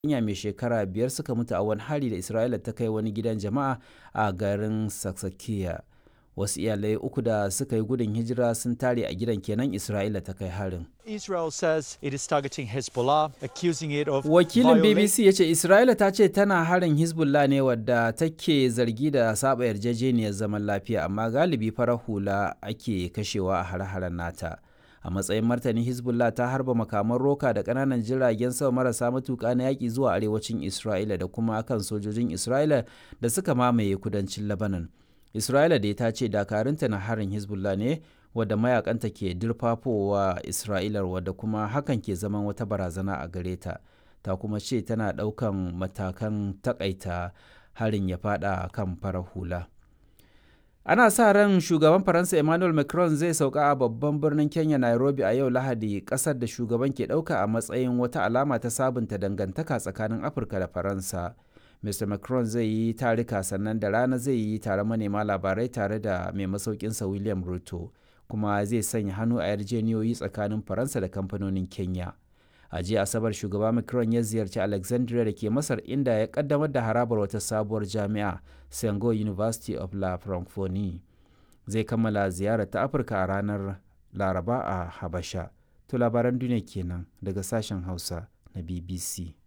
yarinya mai shekara biyar suka mutu a wani hari da Isra'ila ta kai wani gidan jama'a a garin Saksakiya. Wasu iyalai uku da suka yi gudun hijira sun tare a gidan kenan Isra'ila ta kai harin. Israel says it is targeting Hezbollah, accusing it of Wakilin violating BBC ya ce Isra'ila ta ce tana harin Hezbollah ne wadda take zargi da saba yarjejeniyar zaman lafiya amma galibi farar hula ake kashewa a hare-haren nata. A matsayin martani Hezbollah ta harba makaman roka da ƙananan jiragen sama marasa matuƙa na yaƙi zuwa arewacin Isra'ila da kuma kan sojojin Isra'ila da suka mamaye kudancin Lebanon. Isra'ila dai ta ce dakarunta na harin Hezbollah ne wadda mayakanta ke dirfafowa Isra'ilar wadda kuma hakan ke zaman wata barazana a gare ta. Ta kuma ce tana ɗaukan matakan takaita harin ya fada kan farar hula. Ana sa ran shugaban Faransa Emmanuel Macron zai sauka a babban birnin Kenya Nairobi a yau Lahadi ƙasar da shugaban ke ɗauka a matsayin wata alama ta sabunta dangantaka tsakanin Afirka da Faransa. Mr. Macron zai yi tarika sannan da rana zai yi tare manema labarai tare da mai masaukinsa William Ruto kuma zai sanya hannu a yarjeniyoyi tsakanin Faransa da kamfanonin Kenya. A jiya Asabar shugaba Macron ya ziyarci Alexandria da ke Masar inda ya kaddamar da harabar wata sabuwar jami'a Sengo University of La Francophonie. Zai kammala ziyarar ta Afirka a ranar Laraba a Habasha. To labaran duniya kenan daga sashen Hausa na BBC.